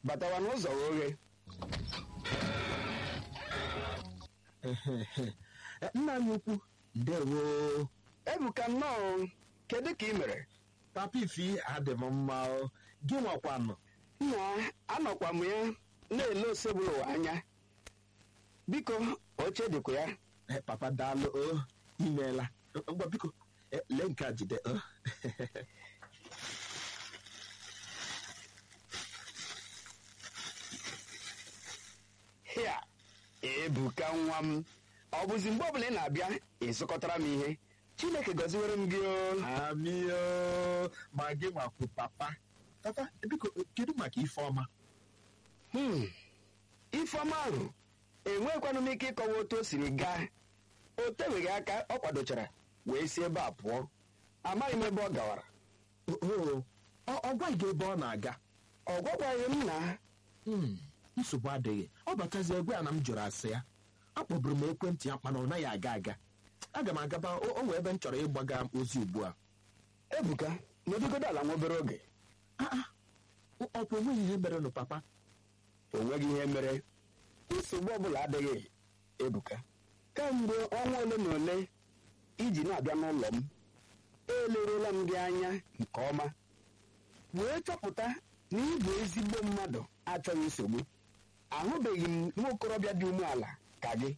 batawa n'ụzọ oghe nna anyị ukwu ndewo ebuka nnọọ kedu ka ị mere papa ifi adị m mma o gị nwakwanụ nna anọkwa m ya na-ele osebụrụ ụwa anya biko oche dịkwa ya Eh, papa daalụ o imeela ngwa biko eh, lee nke a jide o hịa ebuka nwa m ọ bụzi mgbe ọbụla ị na-abịa ịzụkọtara m ihe chineke gọziwere m gị o amio ma gị nwakwu papa papa biko kedu maka ifeọma Hmm, ifeọma ahụ enwekwanụ m ike ịkọwa otu o siri gaa o teweghị aka ọ kwadochara wee si ebe a pụọ amaghị m ebe ọ gawara oo ọ gwaghị gị ebe ọ na-aga ọ gwakwaghị m na Hmm, nsogbu adịghị ọ batazi egwe a na m jụrụ asị ya akpọburu m ekwentị ya mana ọ naghị aga aga aga m agaba o o nwee ebe m chọrọ ịgbaga ozi ugbu a ebuka nọdụgodo ala nwa obere oge Ah, ah, ọ bụ onweghị ihe mere nụ papa o nweghị ihe mere nsogbu ọbụla adịghị ebuka kemgbe ọnwa ole na ole iji na-abịa n'ụlọ m elerula m gị anya nke ọma wee chọpụta na ị bụ ezigbo mmadụ achọghị nsogbu ahụbeghị m nwa okorobịa dị umeala ka gị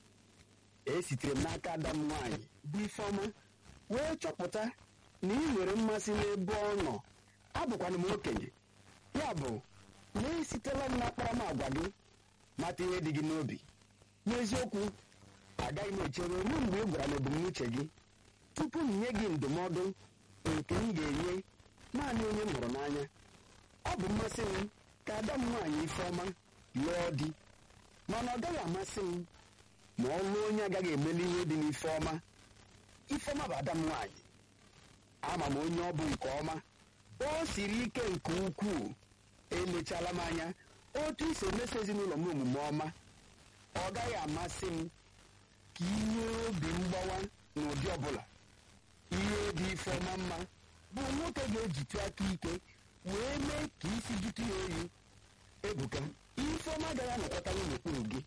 esitere m n'aka ada m nwaanyị bụ ifeọma wee chọpụta na ị nwere mmasị n'ebe ọ nọ abụkwana m okenye ya bụ na esitela m n'akparamagwa gị mata ihe dị gị n'obi n'eziokwu agaghị m echere ruo mgbe ị gwara m ebumnuche gị tupu m nye gị ndụmọdụ nke m ga-enye naanị onye m hụrụ n'anya ọ bụ mmasị m ka ada m nwaanyị ifeọma lụọ di mana ọ gaghị amasị m ma ọ lụọ onye agaghị emeli ihe dị n'ifeọma ifeọma bụ ada m nwaanyị ama m onye ọ bụ nke ọma o siri ike nke ukwuu elechala m anya otu isi emeso ezinụlọ m omume ọma ọ gaghị amasị m ka ihe obi mgbawa n'ụdị ọbụla ihe dị ifeọma mma bụ nwoke ga-ejitu aka ike wee mee ka isi jụtụ ya oyi ebuka ifeọma agaghị anọkọtanwu n'okpuru gị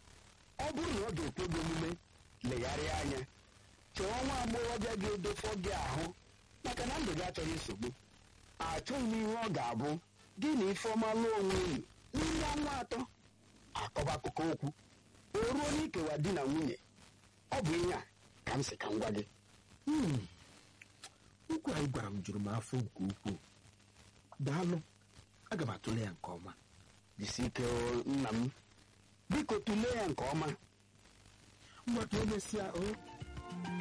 ọ bụrụ na ọ ga-ekwe gị omume legharịa anya chọọ nwa agbọghọbịa ga-edofọ gị ahụ maka na ndụ gị achọghị nsogbu achọghị m ihe ọ ga-abụ gị na ifeọma lụọ onwe unu n'ime ọnwa atọ akọba akụkọ okwu o ruo n'ikewa di na nwunye ọ bụ ihe a ka m sị ka m gwa gị Hmm, okwu anyị gwara m juru m afọ nke ukwuu daalụ aga m atụle ya nke ọma jisi ike o, nna m biko tụlee ya nke ọma ngwa ka emesịa o